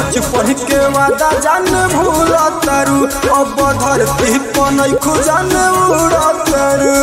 बचपन के वादा जान भूल तारू अब धरती पनई खुजान उड़ तारू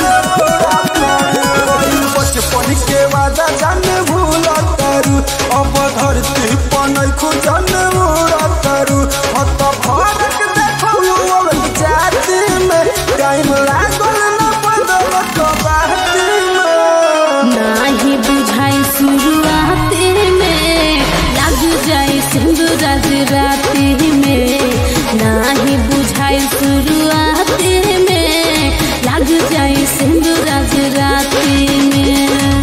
बचपन के वादा जान भूल तारू अब धरती पनई खुजान उड़ तारू हत भरक देखो अब जाति में टाइम लागल न बदल बाती में नाही बुझाई शुरुआत में लग जाए सिंदूर राती में नाही बुझाई शुरुआत में लग जाए सिंदूर राती में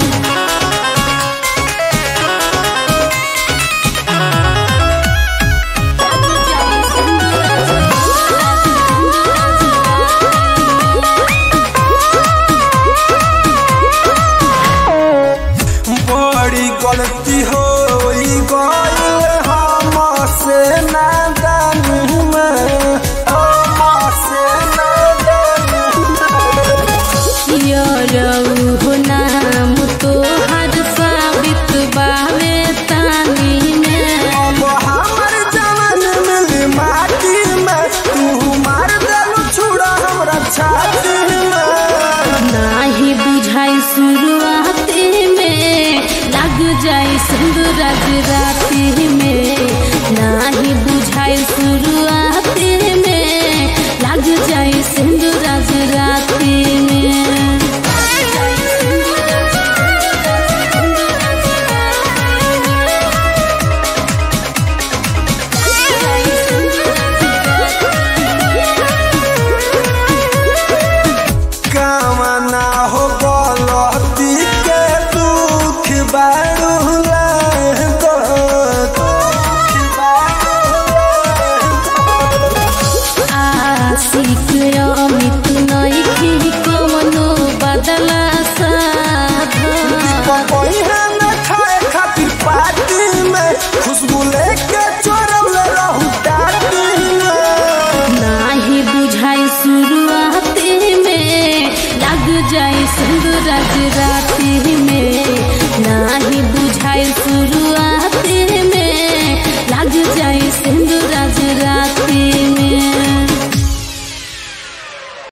बड़ी गलती हो गई हमसे नादानी में हमसे नादानी में यरऊ हो नाम तोहर साबित बावे तानी में अब हमर जवान मिली माटी में तू मार देलू छुड़ा हमरा छाती में नाही बुझाई शुरुआत में लग जाए सिंदूर राती में नाही बुझाई शुरुआत में लग जाए सिंदूर राती में कामना हो गलती के दुख बारूला दो दुख बारूला आशिक अमित नइखे कवनो बदला साधा पहिया न खाए खातिर पार्टी में खुशबू लेके चोरल रहू टाटी में नाही बुझाई शुरुआत में लग जाए सिंदूर राती में